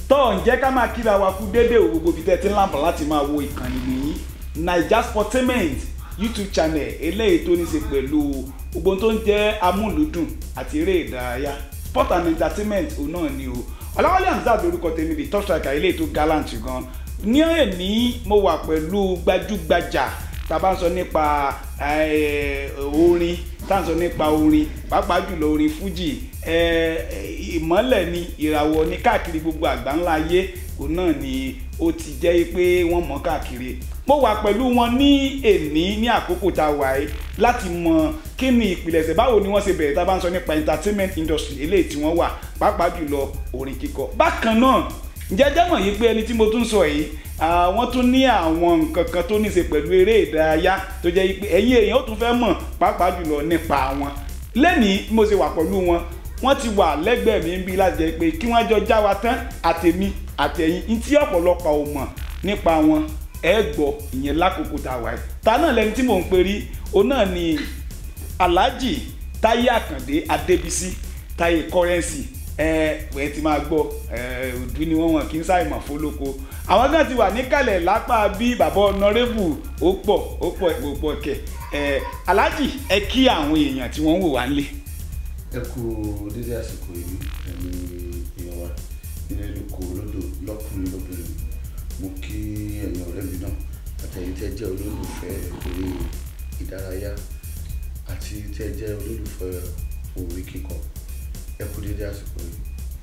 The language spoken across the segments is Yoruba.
tọ́ ǹjẹ́ ká máa kíra wa kú déédéé o gbogbo ibi tẹ́ ti ń láǹfà láti máa wo ìkànnì nìyí naija sportainment youtube channel eléyìí tó ní ṣe pẹ̀lú gbogbo tó ń jẹ́ amúlùdùn àti eré ìdárayá sport and entertainment òun náà ni o ọ̀làwálé hamzat lórúkọ tèmi the top striker eléyìí tó gallant gan ní èní mo wà pẹ̀lú gbajúgbajà tá a bá ń sọ nípa eh, orin tá a ń sọ nípa orin pàápàá jùlọ orin fuji eh, ìmọ́lẹ̀ ni ìràwọ̀ ní káàkiri gbogbo àgbáńlá ayé òun náà ni ó ti jẹ́ pé wọ́n mọ̀ káàkiri mo wà pẹ̀lú wọn ní èní ní àkókò tá a wà yìí láti mọ kí ni ìpìlẹ̀ṣẹ̀ báwo ni wọ́n ṣe bẹ̀rẹ̀ tá a bá ń sọ nípa entertainment industry eléyìí tí wọ́n wà pàápàá jùlọ orin kíkọ bákan náà ǹjẹ́ jẹ́ mọ̀ yìí pé ẹni tí mo tún sọ yìí wọ́n tún ní àwọn nǹkan kan tó ní í ṣe pẹ̀lú eré ìdárayá tó jẹ́ pé ẹ̀yin èèyàn ó tún fẹ́ mọ̀ pàápàá jùlọ nípa wọn lẹ́nìí mo ṣe wà pẹ̀lú wọn wọ́n ti wà lẹ́gbẹ̀ẹ́ mi ń bí láti jẹ́ pé kí wọ́n jọ já wa tán àtèmi àtẹ̀yìn ní tí ọ̀pọ̀lọpọ̀ ò mọ̀ nípa wọn ẹ gbọ́ ìyẹn lákòókò tá a wà yìí ta náà lẹni tí mò ń perí òun náà ni Alhaji Táyé Àkàndé Adébísí Táyé Currency ẹ ẹ ti máa gbọ́ ẹ òdú ni wọ́n wọ̀n kí n ṣàìmọ̀ fólóko àwọn kan ti wà níkàlẹ̀ lápá bí bàbá ọ̀nàrẹ́bù ó pọ̀ ó pọ̀ ó pọ̀ kẹ̀ ẹ Alhaji ẹ kí àwọn èèyàn tí wọ́n ń wò wá nílé. ẹ kú dédé àsìkò yìí ẹni èèyàn wa nílé lóko lódò lọkùnrin lóbìnrin mo kí ẹ̀yin ọ̀rẹ́ mi náà àtẹ̀yin tẹ́ jẹ́ olólùfẹ́ eré ìdárayá àti tẹ́ jẹ́ olólùfẹ́ orin kíkọ ẹ kú dédé àsìkò yìí.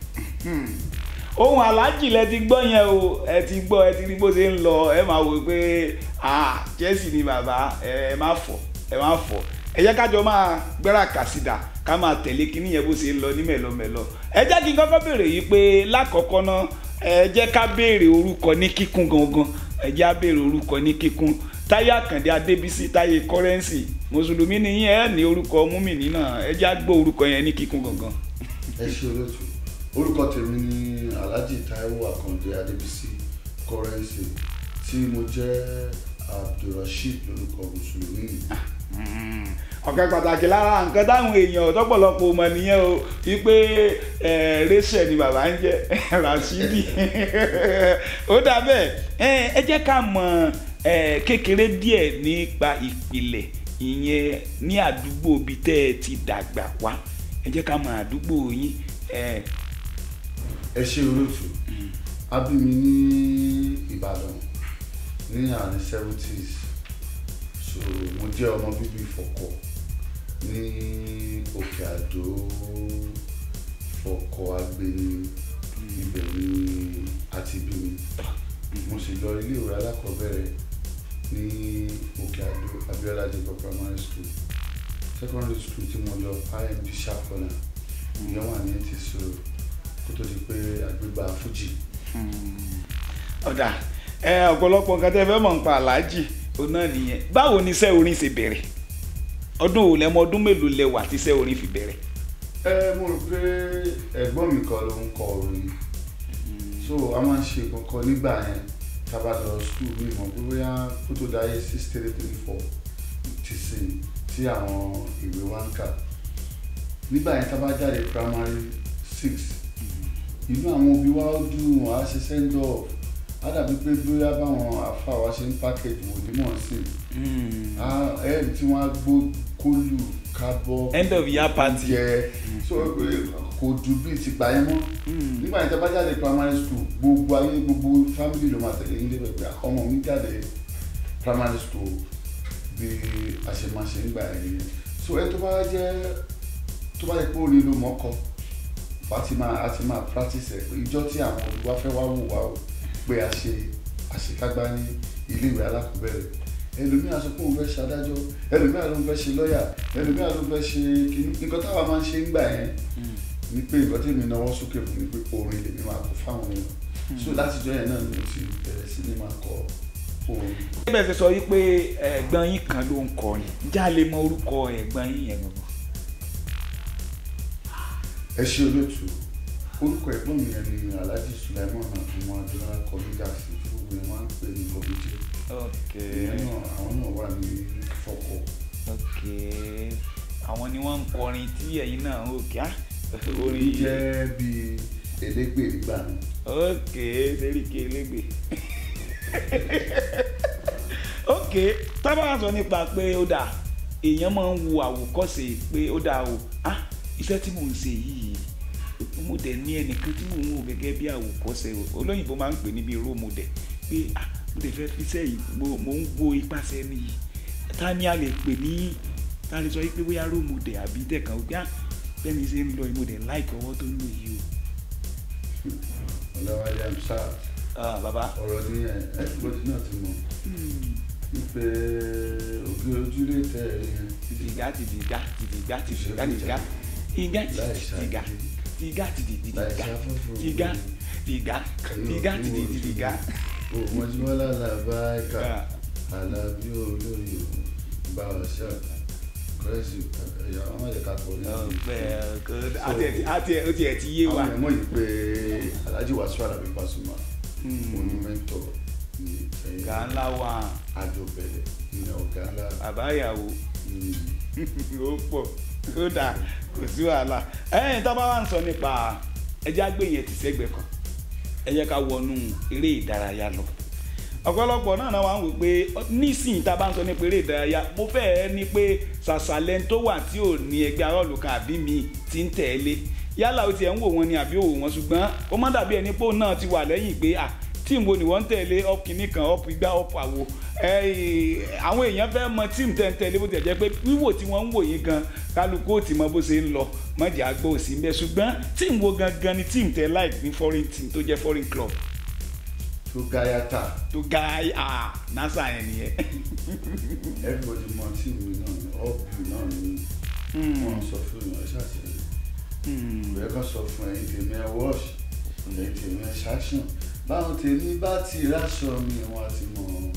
ohun aláàjì lẹ ti gbọ́ yẹn o ẹ ti gbọ́ ẹ ti rí bó ṣe ń lọ ẹ máa wò pé ah Chelsea ni bàbá ẹ má fọ̀ ẹ má fọ̀ ẹ jẹ́ kájọ máa gbéra kàsídà ká máa tẹ̀lé kíní yẹn bó ṣe ń lọ ní mẹ̀lọmẹ̀lọ ẹ jẹ́ kí n kọ́kọ́ béèrè yìí pé lákọ̀ọ́kọ́ náà ẹ jẹ́ ká béèrè orúkọ ní kíkún gangan ẹ jẹ́ á béèrè orúkọ ní kíkún Táyé Àkàndé Adébísí Táyé Currency mùsùlùmí ni yín ẹ ní orúkọ múmìnì náà ẹ jẹ́ á gbọ́ orúkọ yẹn ní kíkún gangan. ẹ ṣe olóòtú orúkọ tèmi ni Alhaji Táíwò Àkàndé Adébísí Currency tí mo jẹ́ Abdulrasheed lórúkọ mùsùlùmí ọ̀kan pàtàkì lára nǹkan táwọn èèyàn tọ́pọ̀lọpọ̀ mọ̀ nìyẹn o wípé rachel ni bàbá ń jẹ́ Rashidi ó dà bẹ́ẹ̀ ẹ jẹ́ ká mọ̀ kékeré díẹ̀ nípa ìpìlẹ̀ ìyẹn ní àdúgbò bíi tẹ́ ẹ ti dàgbà wá ẹ jẹ́ ká mọ̀ àdúgbò yín. ẹ ṣe olóòtú a bí mi ní Ìbàdàn ní àárín seventies so mo jẹ́ ọmọ bíbí Ìfọ̀kọ̀ ní Òkè Àdó Fọ̀kọ̀ Agbeni ibẹ̀ ni àti bí mi mo sì lọ ilé ìwé alákọ̀ọ́bẹ̀rẹ̀ ní Òkè Àdó Abiola Jacob primary school secondary school tí mo lọ IMD sharp corner ìyẹn wà ní ti so kó tó di pé àgbégbà Fuji. ọ̀dà ọ̀pọ̀lọpọ̀ nǹkan tẹ́ fẹ́ mọ̀ nípa Alhaji òun náà nìyẹn báwo ni iṣẹ́ orin ṣe bẹ̀rẹ̀ ọdún wo lẹ́mọ ọdún mélòó lẹ́wà tí iṣẹ́ orin fi bẹ̀rẹ̀. ẹ mo rò pé ẹ̀gbọ́n mi kan ló ń kọ orin so a máa ń ṣe kankan nígbà yẹn tá a bá lọ skul mi mọ̀ pé bóyá kó tó dáyé six three three four ti sìn tí àwọn ìwé wa ń kà nígbà yẹn tá a bá jáde primary six inú àwọn òbí wa ó dùn á ṣe send off á dàbí pé bóyá báwọn àfa wa ṣe ń package wò ní mọ̀ sí ẹ̀ẹ́dì tí wọ́n á gbó kólù kábọ́ end of year party jẹ so kò dùn bíi ti gbà yẹn mọ́ nígbà yẹn tí a bá jáde primary school gbogbo ayé gbogbo family ló máa tẹ̀lé yín débẹ̀ pé ọmọ mi jáde primary school bí a ṣe máa ṣe ń gbà yẹn so ẹ tó bá jẹ́ tó bá yẹ pé orin ló mọ́kọ a ti máa a ti máa practice ẹ̀ pé ìjọ tí àwọn olùwà fẹ́ wá wò wá o pé a ṣe àṣekágbá ní ilé ìwé alákọ̀ọ́bẹ̀rẹ̀ ẹlòmíà sọ pé òun fẹ́ ṣe adájọ́ ẹlòmíà ló ń fẹ́ ṣe lọ́ọ̀yà ẹlòmíà ló ń fẹ́ ṣe kìíní nǹkan táwa máa ń ṣe ń gbà yẹn ni pé nǹkan tí èmi náwó sókè fún mi pé orin lèmi máa kọ fáwọn èèyàn so látijọ́ yẹn náà ni mo ti bẹ̀rẹ̀ sí ní máa kọ orin. bẹ́ẹ̀ fi sọ wípé ẹ̀gbọ́n yín kan ló ń kọrin já lè mọ orúkọ ẹ̀gbọ́n yín yẹn gbọ̀ngàn. ẹ ṣe olóòtú orúkọ ẹ̀gbọ́n mi yẹn ni Alhaji Sulaiman àtúmọ̀ adúlá kọ́mídà sí tí gbogbo yẹn máa ń pè ní kọ́mídì ok ìyẹn náà àwọn náà wà ní Fọ̀kọ̀ ok àwọn ni wọ́n ń kọrin tí ẹ̀yin náà ń òkè á orin jẹ́ bíi elégbè nígbà náà ok Seriki elégbè ok tábà wá sọ nípa pé ó dà èèyàn máa ń wo àwòkọ́ṣe pé ó dà o ah iṣẹ́ tí mò ń ṣe yìí mo dẹ̀ ní ẹnìkan tí mò ń wò gẹ́gẹ́ bí àwòkọ́ṣe o olóyìnbó máa ń pè níbi role model pé ah mo dẹ̀ fẹ́ fi iṣẹ́ yìí mo mo ń wo ipasẹ̀ ẹni yìí ta ni a lè pè ní ta lè sọ pé bóyá role model àbí tẹ̀kan gbá bẹ́ẹ̀ ni ṣe ń lọ yìí mo dẹ̀ like ọwọ́ tó ń lò yìí ọlọ́wálé amsa o ah bàbá ọ̀rọ̀ ní ẹ̀ẹ́dẹ́gbọ́dì náà ti mọ̀ wípé òbí ojúlé tẹ̀ ẹ̀ yẹn tìdìgá tìdìgá tìdìgá tìdìgá tìdìgá tìdìgá tìdìgá tìdìgá tìdìgá tìdìgá tìdìgá tìdìgá tìdìgá. òmòjúmọ́lá làbá ẹ̀ka Ah. alábí olóyè bá wa ṣá kọ́rẹ́sì ẹ̀yà ọmọ ẹ̀ka kọ́ ní ọgbẹ àti àti ó tiẹ̀ ti yé wa. àwọn ẹ̀mọ́ yìí pé Alhaji Wasiu Alabi Pasuma monumento ní ẹ̀yìn ọ̀gá ńlá wa àjọbẹ̀lẹ̀ ní ọ̀gá ńlá bàbá ìyàwó ní ó pọ̀ ó dà kò sí wàhálà ẹ̀yìn tó bá wà ń sọ nípa ẹjẹ́ àgbẹ̀yìn ti sẹ́gbẹ̀ẹ́ kan ẹ jẹ́ ká wọnú eré ìdárayá lọ ọ̀pọ̀lọpọ̀ náà náà wà ń wò pé nísìnyí tá a bá ń sọ nípa eré ìdárayá mo fẹ́ẹ́ ní pé sàṣàlẹ̀ tó wà tí ò ní ẹgbẹ́ arọ́ọ̀lù kan àbí mi ti ń tẹ̀lé yálà ó tiẹ̀ ń wò wọ́n ni àbí òwò wọn ṣùgbọ́n ó má dàbí ẹni pé òun náà ti wà lẹ́yìn pé à tíìmù wo ni wọ́n ń tẹ̀lé up kìíní kan up igbá up àwo ẹ̀, àwọn èèyàn fẹ́ mọ tíìmù tẹ̀ ń tẹ̀lé bó ti jẹ́ pé wíwò tí wọ́n ń wò yín gan kálukú ó ti mọ bó ṣe ń lọ mọ̀jà àgbọ̀ òsì ń bẹ ṣùgbọ́n tíìmù wo gangan ni tíìmù tẹ̀ like ní foreign team tó jẹ́ foreign club tó gáyàtà tó ga ah nasa yẹn nìyẹn. everybody mọ tí mi náà ní ọ́ọ̀bù náà ní wọ́n sọ fún mi ẹ̀ ṣàtìlẹ́yìn ìwé kan sọ fún ẹ̀yin tèmi ẹ̀ wọ́ọ̀ṣì ẹ̀yin tèmi ẹ̀ ṣáṣùn báwọn tèmi bá ti ráṣọ mi wọn ti mọ̀ ọ́n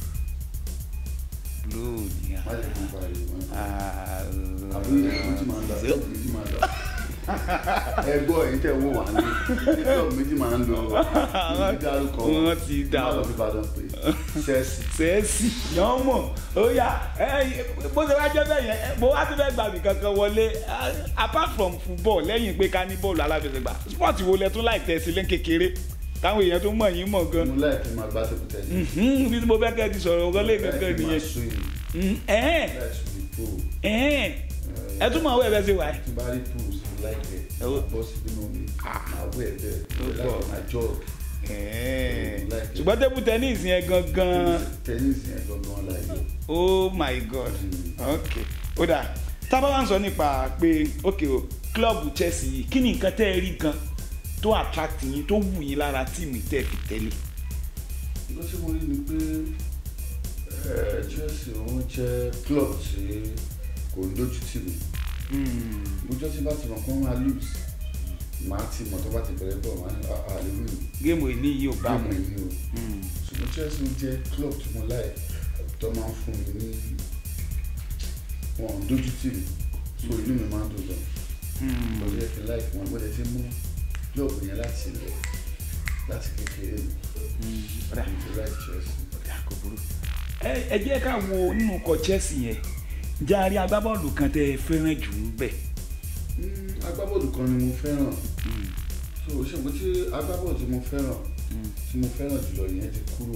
lóòní má lè fún pariwo mọ́ ah àbí méjì máa ń lọ méjì máa ń lọ ẹ gbọ́ èyí tẹ̀ wọ́n wà ní kílọ̀ méjì máa ń lọ méjì dárúkọ wọ́n ti dà má lọ ọ́. fi Ìbàdàn pé ṣẹ́ẹ̀sì sẹ́ẹ̀sì yàn mọ̀ ó yà ẹ bó ṣe wá jẹ́ bẹ́ẹ̀ yẹn ẹ, mo wá ti fẹ́ gbàgbé kankan wọlé ah, apart from football lẹ́yìn pé ká ní bọ́ọ̀lù aláfẹsẹ̀gbá sport wo lẹ tún láì tẹ̀sí lẹ́ kékeré táwọn èèyàn tó mọ̀ yín mọ̀ gan mo láì kí n máa gbá tẹ̀kù tẹ̀lé Mhm, bí mo fẹ́ kẹ́ ẹ ti sọ̀rọ̀ wọlé gangan nìyẹn Mhm, ẹ̀ẹ́n láì sùn ní pool ẹ̀ẹ́n ẹ tún mọ̀ ọ́ ẹ̀ bẹ́ẹ̀ ṣe wà ẹ́ tí bá rí pools mo láìpẹ́ Ẹ wo- bọ́ sí nínú mi máa wẹ̀ bẹ́ẹ̀ Ó mo pọ̀. láìpẹ́ máa jog ẹ̀ẹ́n Like it. ṣùgbọ́n table tennis yẹn gangan tẹ́nísì yẹn gangan láìpẹ́ oh my god ok ó dà tábà wá ń sọ nípa pé ok o klọ́ọ̀bù Chelsea yìí kí ni nǹkan tẹ́ ẹ rí gan tó attract yín tó wù yín lára tíìmù tẹ́ ẹ fi tẹ́lẹ̀ nǹkan tí mo rí ni pé eh, Chelsea òun jẹ́ club tí kò ń dójú tì mí lójọ́ tí bá ti mọ̀ kó máa lose màá ti mọ̀ tó bá ti bẹ̀rẹ̀ bọ̀ máa ní àlewìn géèmù èní yìí ò bá gbàmù mu ẹni o ṣùgbọ́n Chelsea jẹ́ club tí mo láì tó máa ń fún mi ní wọn ò ń dójú tì mí so inú mi máa ń dùn gan mo yẹ kí n láì fún wọn mo lè ti mú club yẹn láti ilẹ̀ láti kékeré mi ọ̀dà mo ti láì Chelsea. ọ̀dà kò burú ẹ ẹ jẹ́ ká wo nínú ikọ̀ Chelsea yẹn járe agbábọ́ọ̀lù kan tẹ́ ẹ fẹ́ràn jù ú bẹ̀ Mm, agbábọ́ọ̀lù kan ni mo fẹ́ràn so ṣé mo ti agbábọ́ọ̀lù tí mo fẹ́ràn tí mo fẹ́ràn jùlọ yẹn ti kúrò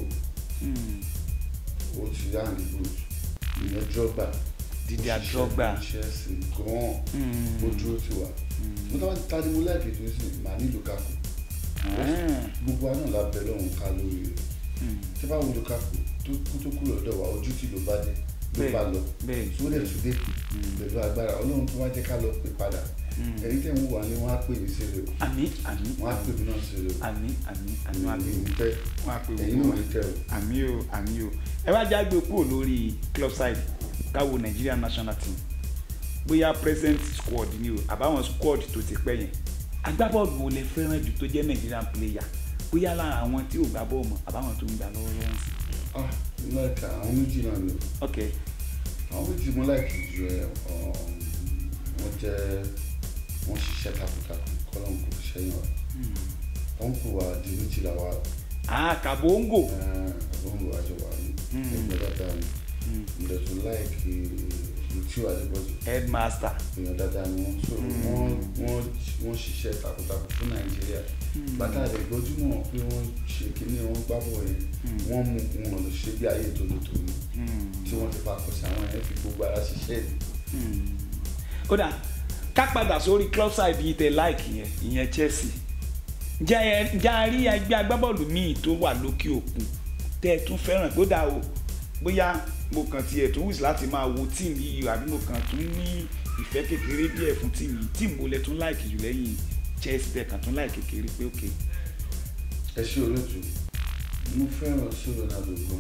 ó ti yá ní good ìyẹn Drogba Didier Ó ṣiṣẹ́ Drogba. fún Chelsea gan-an ó dúró ti wà mo tọ́ ta ni mo láìpẹ́ tó sì mà ní Lukaku gbogbo àná la bẹ̀ lọ́hùn ká lórí rẹ̀ tí bá wo Lukaku tó kú tó kúrò lọ́dọ̀ wa ojú tí ló bá dé ló Bẹ́ẹ̀, bá lọ bẹ́ẹ̀. tó lè tún dé pẹ̀lú agbára Ọlọ́run tó wá jẹ́ ká lọ pè padà ẹ̀yin tẹ̀ ń wà ní wọ́n á pè mí sí rẹ̀ o àmì àmì wọ́n á pè mí náà sí rẹ̀ o àmì àmì àmì àmì àmì ìlú tẹ́ wọn á pè ẹ̀yin wọ́n náà lè tẹ́ o. àmì o àmì o ẹ wá jágbe kúrò lórí club side káwo Nigeria national team bóyá present squad ni o àbáwọn squad tó ti pẹ́ yẹn agbábọ́ọ̀lù wo lẹ fẹ́ràn jù tó jẹ́ Nigerian player bóyá lára àwọn tí ò gbá bọ́ọ̀lù mọ́ àbáwọn tó ń gbà lọ́wọ́lọ́wọ́ sí. ah mo láìka àwọn méjì náà ni o ok àwọn méjì mo láìkì ju ẹ um, wọ́n jẹ́ wọ́n ṣiṣẹ́ takuntakun kọ́lọ́n kò ṣẹ́yìn wa wọ́n kò wá di méjìlá wa ah kabongo àbọ̀n wò àjọ wa ní ẹgbẹ́ dáadáa ni mo dẹ̀ tún láìkì ìtú àdébọ̀jù headmaster èèyàn dáadáa ni wọ́n so wọ́n wọ́n wọ́n ṣiṣẹ́ takuntakun fún nàìjíríà bàtà rẹ̀ gbọ́júmọ̀ pé wọ́n ṣe kíní wọ́n gbábọ̀ yẹn wọ́n mú wọn lọ ṣe bí ayé tòlótòló tí wọ́n ti fakọ̀ sí àwọn yẹn fi gbogbo ara ṣiṣẹ́ ni. kódà ká padà sórí club side yìí tẹ láìkì yẹn ìyẹn Chelsea ǹjẹ́ ẹ- ǹjẹ́ a rí ẹgbẹ́ agbábọ́ọ̀lù míì tó wà lókè òkun tẹ́ ẹ tún fẹ́ràn kódà o bóyá mo kàn tiẹ̀ tún wùsì láti máa wo tíìmù yìí àbí mo kàn tún ní ìfẹ́ kékeré díẹ̀ fún tíìmù yìí tíìmù wo lẹ tún láìkì jù lẹ́yìn Chelsea tẹ kàn tún láìkì kékeré pé òkè ẹ ṣe olóòtú mo fẹ́ràn sí Ronaldo gan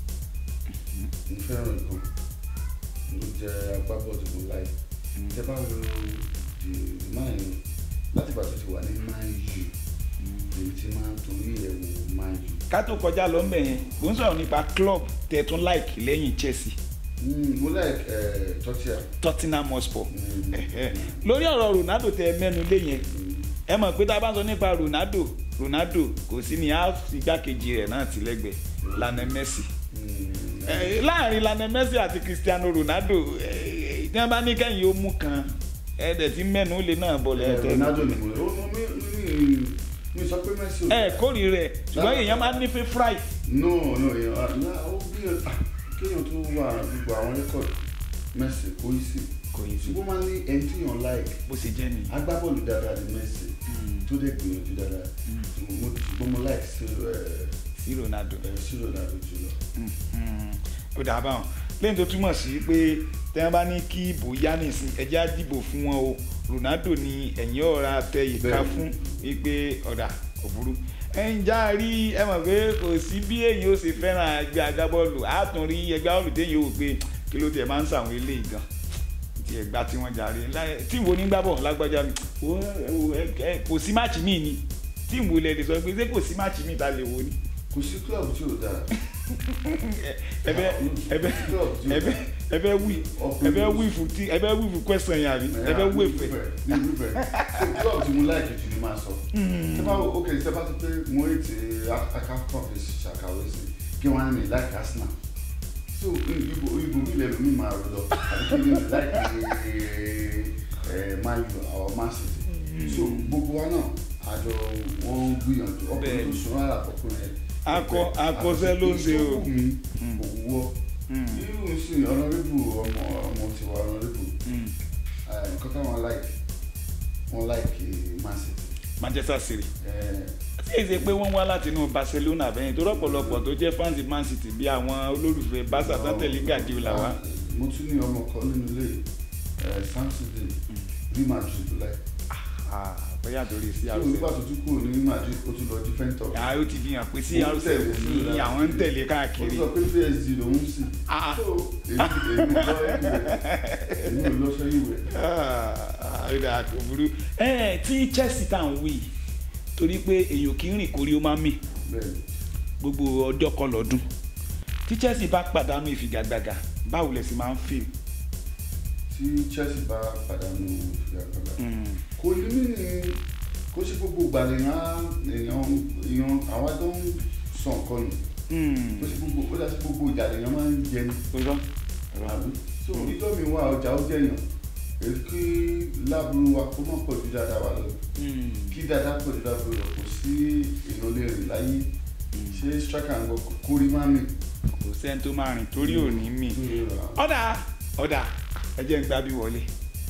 mo fẹ́ràn gan ló jẹ́ agbábọ́ọ̀lù mo láì tẹ bá wo the man u láti ìgbà tó ti wà ní man u èmi ti máa ń torí ẹ̀ wò man u ká tó kọjá lọ mbẹ yẹn mo ń sọ̀rọ̀ nípa club tẹ tún láìkì lẹ́yìn Chelsea Mm, mo like ẹ̀ tọ́tíà Tottenham Hotspur Mm. Ẹ̀hẹ́. lórí ọ̀rọ̀ Ronaldo tẹ mẹ́nu lé yẹn ẹ mọ̀ pé tá a bá ń sọ nípa Ronaldo Ronaldo kò sí ní áàfù igbákejì rẹ̀ náà ti lẹ́gbẹ̀ẹ́ Lionel Messi Eh, láàrin Lionel Messi àti Cristiano Ronaldo eh, tí wọ́n bá ní kẹ́yìn ó mú kan ẹ dẹ̀ ti mẹ́nu lé náà bọ̀lẹ̀ ẹ̀ tẹ́ Ronaldo ni mo lè ó mi mi mi sọ pé Messi ò ẹ kórìí rẹ̀ ṣùgbọ́n èèyàn máa ń ní favourite no no èèyàn ah, ó bí ah, kéèyàn tó wà gbogbo àwọn rẹ́kọ̀d Messi kò í sí kò yí sí ṣùgbọ́n máa ń ní ẹni tí yàn like bó ṣe jẹ́ nìyí. agbábọ́ọ̀lù dáadáa ni Messi tó dẹ̀ gbìyànjú dáadáa Mo- ṣùgbọ́n mo like sí ẹ sí Ronaldo. ẹ sí Ronaldo jùlọ. Mhm. ó dà báwọn lẹ́yìn tó túmọ̀ sí pé tẹ́ wọ́n bá ní kí ìbò yá nìsín ẹjẹ́ á dìbò fún wọn o Ronaldo ni ẹ̀yìn ọ̀ra tẹ ìka Bẹ́ẹ̀ni. fún wípé ọ̀dà kò burú ẹ̀yìn já rí ẹ mọ̀ pé kò sí bí èyí ó ṣe fẹ́ràn ẹgbẹ́ agbábọ́ọ̀lù á tún rí ẹgbẹ́ agbábọ́ọ̀lù téyìn ó wò pé kí ló tiẹ̀ máa ń sàwọn eléyìí gan ti ẹ̀gbá tí wọ́n jàre láyé- tí wo ní gbábọ̀ lágbájá mi wo wo ẹ ẹ kò sí máàcì míì ni tí wo lẹ lè sọ pé ṣé kò sí máàcì míì ta lè wo ni kò sí club tí ò dáa ẹbẹ ẹbẹ ẹbẹ ẹbẹ wí ẹbẹ wí fún tí ẹbẹ wí fún question yẹn àbí ẹbẹ wí fẹ. ní ìfẹ́ so club tí mo like jù ni máa sọ ṣé bá ok ṣé bá ti pé mo ètè akakọ̀ fi ṣàkàwé sí kí wọ́n á ní like Arsenal so ibo ibo mi lẹ́nu mi máa rò lọ àbí kí ni like ẹ Man U or Man City so gbogbo wa náà àjọ wọn ń gbìyànjú ọkùnrin Bẹ́ẹ̀ni. tó sùn rárá ọkùnrin ẹ Akọ- akọṣẹ́ ló ń ṣe o. òwúwọ́ irú sí ọ̀nàrẹ́bù ọmọ ọmọ tiwa ọ̀nàrẹ́bù nǹkan táwọn like wọn like Man City Manchester City Eh, tí èsì pé wọ́n wá láti inú Barcelona bẹ́yìn tó rọ́pọ̀lọpọ̀ tó jẹ́ fans Man City bí àwọn olólùfẹ́ Barca tó tẹ̀lé Guardiola wá. mo tún ní ọmọ kan nínú ilé Samsung Real Madrid like Ah, bóyá torí sí tí àrùsẹ̀. olùgbà tó tún kúrò ní Real Madrid ó tún lọ different talk àá ó ti fi hàn pé sí Ó àrùsẹ̀ tẹ̀lé sí ní i. àwọn ń tẹ̀lé ó káàkiri. sọ pé PSG lòún sì Ah. so èmi èmi ò lọ ẹ̀yìn èmi ò lọ sẹ́yìn wẹ̀ àìdá kò burú. ẹ tí Chelsea tá à ń wí torí pé èèyàn kì í rìn kórí ó máa ń mì bẹ́ẹ̀ ni. gbogbo ọjọ́ kan lọ́dún tí Chelsea bá pàdánù ìfigagbága báwo lẹ sì máa ń feel. tí Chelsea bá pàdánù ìfigagbága kò ní mí ní kó ṣe gbogbo ìgbà lèèyàn èèyàn èèyàn àwa tó ń sọ nǹkan nù kó ṣe gbogbo ó dá sí gbogbo ìjà lèèyàn máa ń jẹ ní irọ́ àbí so ìjọ mi wà ọjà ó jẹyàn èyí kí láburú wa kó má pọ̀ ju dáadáa wà lọ kí dáadáa pọ̀ ju dáadáa lọ kò sí èèyàn lè rìn láyé ṣé striker ń gbọ́ kórìí má mi. kò sẹ́ni tó máa rìn torí òní mì. ọ̀dà ọ̀dà ẹ jẹ́ ń gbá bí wọlé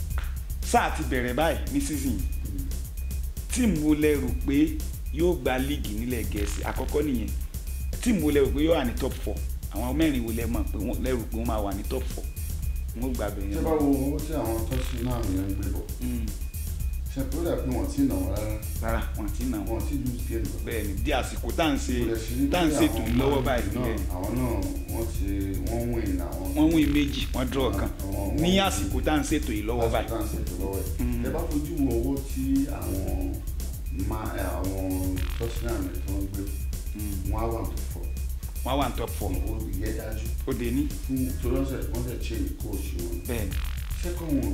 sáà ti bẹ̀rẹ̀ báyìí ní season yìí tíìmù wo lẹ rò pé yóò gba líìgì nílẹ̀ gẹ̀ẹ́sì àkọ́kọ́ nìyẹn tíìmù wo lẹ rò pé yóò wà ní top four àwọn mẹ́rin wo lẹ mọ̀ pé wọ́n lẹ rò pé wọ́n máa wà ní top four wọ́n gbà bẹ̀rẹ̀ ṣé bá wo owó tí àwọn tọ́sí náà yẹn ń gbé bọ̀ ṣe pé ó dà pé wọ́n ti nà wọ́n rárá rárá wọn ti nà wọn wọ́n ti lose game lọ. bẹ́ẹ̀ ni di àsìkò tá à ń ṣe Mo lè ṣe ní tá à ń pé ṣètò àwọn lọ́wọ́ Man báyìí U náà, bẹ́ẹ̀ ni àwọn náà wọ́n ti wọ́n win àwọn. wọ́n wí méjì wọ́n draw kan Àwọn- ní wọ́n- àsìkò tá à ń ṣètò yìí lọ́wọ́ báyìí lásìkò tá à ń ṣètò lọ́wọ́ ẹ̀. ẹ bá fojú wo owó tí àwọn ma- ẹ, àwọn tọ́sílẹ̀ tó ń gbé wọ́n á wà tó fọ́ wọ́n wà ní top four ó yẹ dájú ó dé ní fún tolọ́sẹ̀ wọ́n fẹ́ ṣe ìkóòṣù wọn. bẹ́ẹ̀ ni second one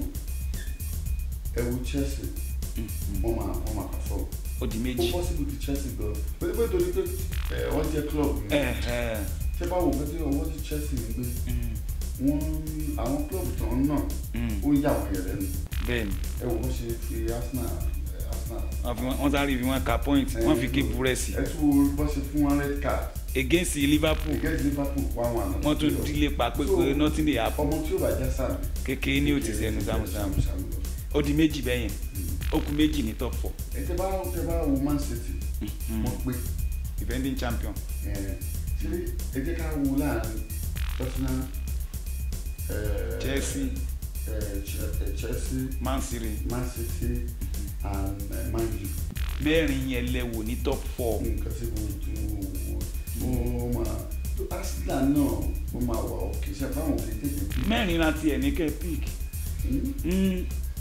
ẹ wo Chelsea wọ́n máa wọ́n máa perform. ó di ó méjì possible ti Chelsea gan pé pé torí pé ẹ, wọ́n jẹ́ club ni ẹ ẹ ṣé báwo pé tí owó tí Chelsea ń gbé mm, wọ́n àwọn club tó ń nà mm, ó yà wọ́n yẹn lẹ́nu bẹ́ẹ̀ ni ẹ wò wọ́n ṣe fi Arsenal ẹ, Arsenal. wọ́n fi wọ́n- wọ́n sáré fi wọ́n ka point wọ́n fi ké búrẹ́sì ẹ tún wo bó ṣe fún wọn red card against liverpool against Liverpool one one. wọ́n tún dílé pa pé pé nothing dey happen ọmọ tí ó bá já sáà kékeré ní òtí sẹ́nu sámúsámú ó di méjì bẹ́yẹn ó kù méjì ní top four ẹ tẹ bá tẹ bá wo Man City wọ́n pé defending champion ẹ ṣe ẹ jẹ́ ká wo láàrin Tottenham eh, Chelsea. eh, Che- eh, Chelsea man city Man City and eh, Man U. mẹ́rin yẹn lẹ́wọ̀ ní top four nǹkan tí mo tún mo mo máa Arsenal náà mo máa wà òkè ṣe àbáwọn òkè tètè bí. mẹ́rin láti ẹ̀ ní kẹ́ pick Mm.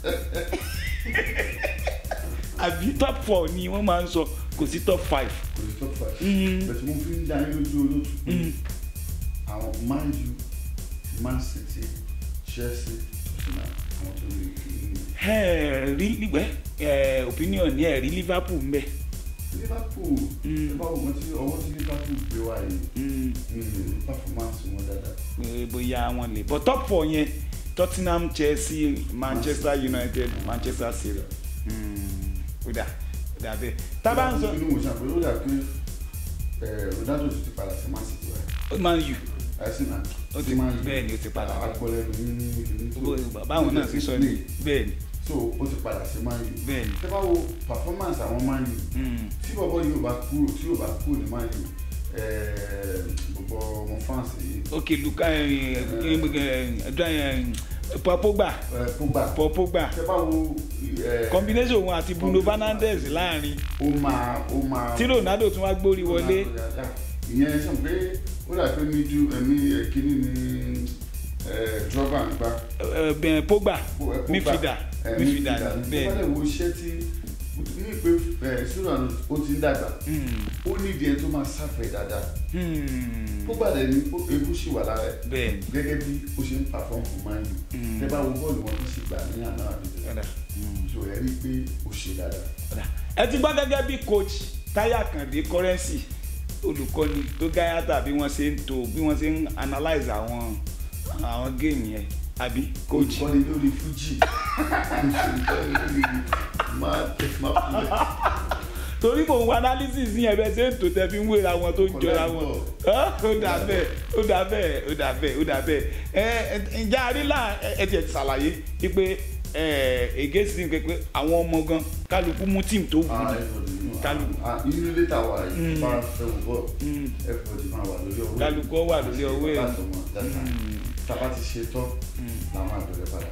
àbí top four ni wọ́n máa ń sọ kò sí top five kò sí top five. Mm. bẹ̀tẹ̀ mo fi ń dá yín lójú olóòtú pé Mm. àwọn Man U Man City Chelsea Tottenham àwọn tó lè kí ní. ẹ rí nígbẹ́ ẹ opinion ní ẹ rí liverpool ń bẹ Liverpool Mm. ẹ bá wo tí ọwọ́ tí Liverpool gbé wá yìí Mm. mm, performance wọn dáadáa. pé bóyá wọn lè but top four yẹn tottenham chelsea manchester united manchester city Mm. ó dà ó dà bẹ́ẹ̀ tábà ń sọ inú mo ṣàpè ó dà pé eh, Ronaldo ti padà sí Man City wa man u àìsàn náà Ó ti- bẹ́ẹ̀ ni, ó ti padà. agbọ́lẹ̀ ní ní bó- báwọn náà sì sọ ní bẹ́ẹ̀ ni so ó ti padà sí Man U bẹ́ẹ̀ ni tẹ́ bá wo performance àwọn Man U Mm. tí bọ́bọ́ yóò bá kúrò tí yóò bá kúrò ní Man U bọ́bọ́ ọmọ France yìí ok luka paul pogba eh, Pogba paul pogba tẹ́ bá wo eh, combination òun àti bruno fernandes láàrin ó máa ó máa tí ronaldo tún wá gbórí wọlé ìyẹn sọ pé ó dà pé mi ju ẹ̀mí kíní ni drọ́bà ń gbá. ẹ, ẹ, pogba midfielder midfielder bẹ́ẹ̀ bẹ́ẹ̀ ni. wo iṣẹ́ tí ní pé sílùú ó ti ń dàgbà Mm. ó nídìí ẹ tó máa sáfẹ̀ dáadáa Hmm. ó gbàdé ní ewu sì wà lára ẹ̀ bẹ́ẹ̀ ni gẹ́gẹ́ bí ó ṣe ń pàfọ́n fún Man U Mm. tẹ́ bá wo bọ́ọ̀lù wọn tó sì gbà ní àná àbíjẹ́ Ọ̀dà. so ẹ rí i pé ó ṣe dáadáa. Ọ̀dà. ẹ ti gbọ́ gẹ́gẹ́ bí coach táyà kàndé currency olùkọ́ni tó gáyàtà bí wọ́n ṣe ń to bí wọ́n ṣe ń analyse àwọn àwọn géèmù yẹn àbí coach olùkọ́ni lórí Fuji olùkọ́ni lórí máa tẹ̀ máa pilẹ̀. torí mò ń wo analysis ní ẹ̀bẹ̀ ṣe ń tò tẹ́ fi ń wéra wọn tó ń jọra wọn Ọ́, ó dà bẹ́ẹ̀ ó dà bẹ́ẹ̀ ó dà bẹ́ẹ̀ ó dà bẹ́ẹ̀ ẹ ẹ ǹjẹ́ àrílà ẹ tiẹ̀ ti ṣàlàyé wípé ẹ ègé sí ní pé àwọn ọmọ gan kálukú mú tíìmù tó wù ú Kálukú. inú létà wà yìí Mm. bá fẹ́ wò bọ́ Mm. everybody máa wà lórí ọwọ́ Kálukú ó wà lórí ọwọ́ ẹ̀. láti ọmọ dáta Mm. tábà ti ṣe tán làwọn àbẹ̀rẹ̀ padà.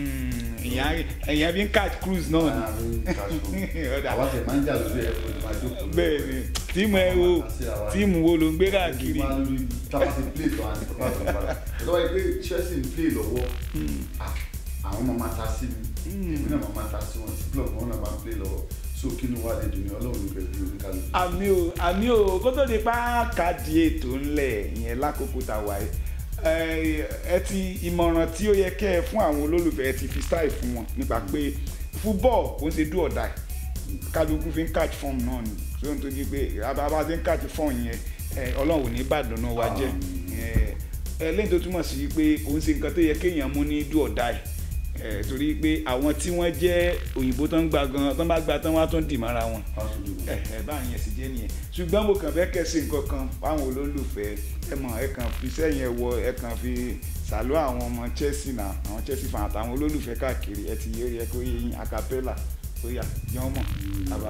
ìyẹn bí ń catch cruise náà ni láàrin kaṣu Ọ̀dà. àwọn tẹ̀ máa ń jà lórí everybody máa jókòó lórí bẹ́ẹ̀ ni tíìmù ẹ wo tíìmù wo ló ń gbé káàkiri máa lórí tábà ti play tó àti tábà tó padà lọ́wọ́ yìí pé Chelsea ń play lọ́wọ́ ah, àwọn máa máa ta sí mi èmi náà máa máa ta sí wọn tí blog wọn náà máa ń play lọ́wọ́ so kí ni wàá lè dùn ní ọlọ́run ní pẹ̀lú oníkàlùkù. àmì o àmì o kó tó di páàkàdì ètò ńlẹ̀ ìyẹn lákòókò tá a wà yìí ẹ ẹ ti ìmọ̀ràn tí ó yẹ kẹ́ ẹ fún àwọn olólùfẹ́ ẹ ti fi style fún wọn nípa pé football kò ń ṣe do or die kálukú fi ń catch form náà ni so n tó di pé ababa ti ń catch form yẹn ẹ, ọlọ́run ò ní bàdàn náà wá jẹ́ ẹ, ẹ, lẹ́yìn tó túmọ̀ sí pé kò ń ṣe nǹkan tó yẹ kéèyàn mú ní do or die ẹ, torí pé àwọn tí wọ́n jẹ́ òyìnbó tó ń gba gan tó ń bá gba tán wọ́n á tún dì mọ́ra wọn ẹ ẹ báyìí yẹn sì jẹ́ nìyẹn ṣùgbọ́n mo kàn fẹ́ kẹ́sì nǹkan kan fáwọn olólùfẹ́ ẹ mọ̀ ẹ kàn fi sẹ́yìn ẹ wọ ẹ kàn fi sàlọ́ àwọn ọmọ Chelsea náà àwọn Chelsea fan àtàwọn olólùfẹ́ káàkiri ẹ ti yẹ kó yẹ yín acapella ó yà yán mọ̀ àbá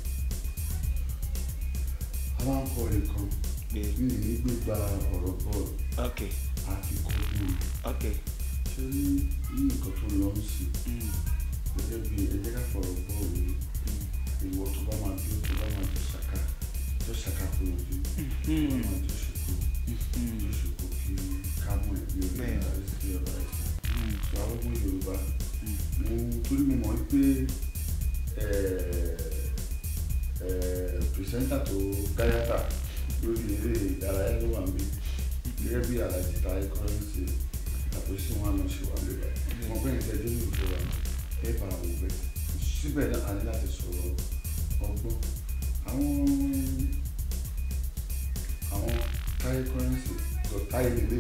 a máa ń kọ nǹkan pé mi ì ní gbégbá ọ̀rọ̀ bọ́ọ̀lù ok àfi kọ́jú ok ṣé ní ní nǹkan tó lọ ń sìn mm, gẹ́gẹ́ bí ẹ jẹ́ ká fọ̀rọ̀ bọ́ọ̀lù yìí ìwọ tó bá máa bí tó bá máa jọ ṣàkà jọ ṣàkà fún ojú tó bá mm, máa jọ ṣùkú mm, jọ ṣùkú kí kámú ẹ̀ bí orí Bẹ́ẹ̀. ọ̀la ẹ̀ sí ọ̀la ẹ̀ mm, sọ àwọn ọmọ Yorùbá mo torí mo mọ̀ wípé pìrìsẹ́ńtà tó gáyàtà lórí eré ìdárayá ló wà níbí gẹ́gẹ́ bí alájí ta ẹ̀kọ́ ń ṣe àpèsè wọn náà ṣe wà níbẹ̀ wọn bẹ́ẹ̀ tẹ́ dé ìlú wa ẹ bá wò bẹ́ẹ̀ síbẹ̀ náà a ní láti sọ̀rọ̀ ọgbọ́n àwọn àwọn táyé kọ́rẹ́nsì tó táyé lélẹ̀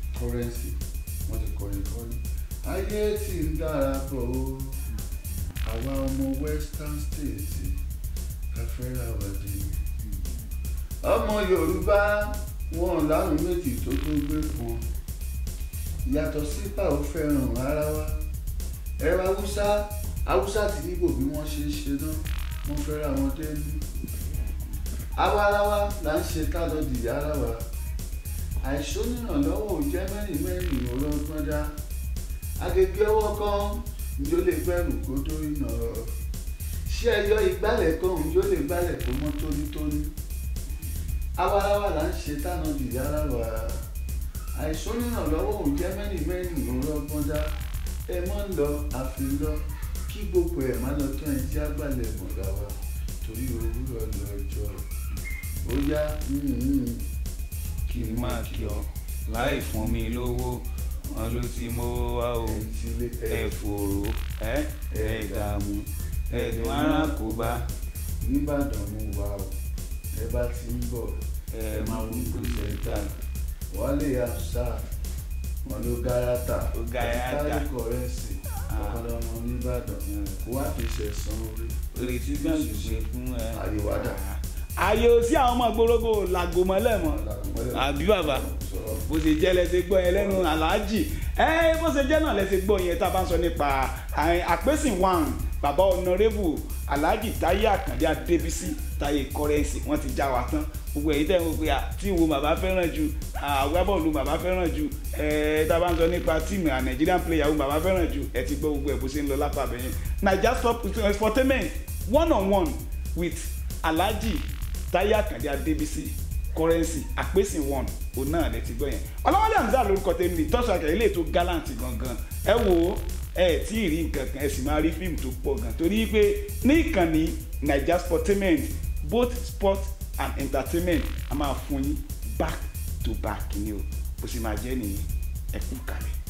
kọ́rẹ́nsì wọ́n ti kọrin kọrin ayé tí ń dára bọ̀ ó àwa ọmọ western state ká fẹ́ra wa dé ni. ọmọ yorùbá wọn láwọn méjì tó tó gbé pọn yàtọ̀ sípà ó fẹ́ràn ara wa ẹ̀rọ haúsá haúsá ti níbò bí wọ́n ṣe ń ṣe náà wọ́n fẹ́ra wọn dé ní. àwa ara wa là ń ṣe ká lọ dìyà ara wa àìsónìrànlọ́wọ́ ò jẹ́ mẹ́rin mẹ́rin ọlọ́gbọ́n dá agége ọwọ́ kan njó lè gbẹ́rù kó tó iná ṣé ẹyọ ìgbálẹ̀ kan njó lè gbálẹ̀ kó mọ́ tónítóní awarawa là ń ṣe tánà dìde ara wa àìsónìrànlọ́wọ́ ò jẹ́ mẹ́rin mẹ́rin ọlọ́gbọ́n dá ẹ mọ́ ń lọ àfi lọ kí gbogbo ẹ̀ má lọ tán ẹ jẹ́ àgbàlẹ̀ mọ̀gá wa torí òwúrọ̀ lọ́jọ́ ó yá kí n máa kí ọ láì fún mi lówó wọn ló ti mọ wá o ẹ fòrò ẹ ẹ dààmú ẹdùn ara kò bá nìbàdàn mú wa o ẹ bá ti ń bọ̀ ẹ máa wú gbèsè ta wálé àṣà wọn ló gáràtà Ó gáràtà. táyé kọrẹ́sì Ah. ọ̀pọ̀lọpọ̀ ọmọ nìbàdàn kó wá fi ṣẹ̀sán orí retí gbàgbé ṣe fún ẹ. àríwádà ààyè ò sí àwọn ọmọ gbòrógò làgò mọ́lẹ̀ mọ́ àbí bàbá sọ̀rọ̀ bó ṣe jẹ́ lẹ́sẹ̀ gbọ́ yẹn lẹ́nu aláàjì ẹ bó ṣe jẹ́ náà lẹ́sẹ̀ gbọ́ yẹn tá a bá ń sọ nípa àìn àpèsìn wan bàbá ọ̀nàrẹ́bù aláàjì táyé àkàndé adébísí táyé kọ́rẹ́ǹsì wọ́n ti já wa tán gbogbo èyí tẹ̀ ń wò pé à, tí wo bàbá fẹ́ràn ju àgbábọ́ọ̀lù bàbá fẹ́ràn ju ẹ tá a bá ń sọ nípa tíìmù à Nigerian player wo bàbá fẹ́ràn ju ẹ ti gbọ́ gbogbo ẹ̀ bó ṣe ń lọ lápá abẹ́yẹn naija stop entertainment one on one with alhaji táyé àkàndé adébísí kọrẹ́nsì àpèsè one òun náà lè ti gbọ́ yẹn ọlọ́wọ́lẹ́ àmì sáà lórúkọ tèmi ní tọ́sù àkàrà ilé ètò gallant gangan ẹ wò ó ẹ tí ì rí nǹkan kan ẹ sì máa rí fíìmù tó pọ̀ gan torí pé ní ìkànnì naija sportainment both sport and entertainment a máa fún yín back to back ni o bó sì máa jẹ́ nìyẹn ẹ kú kalẹ̀.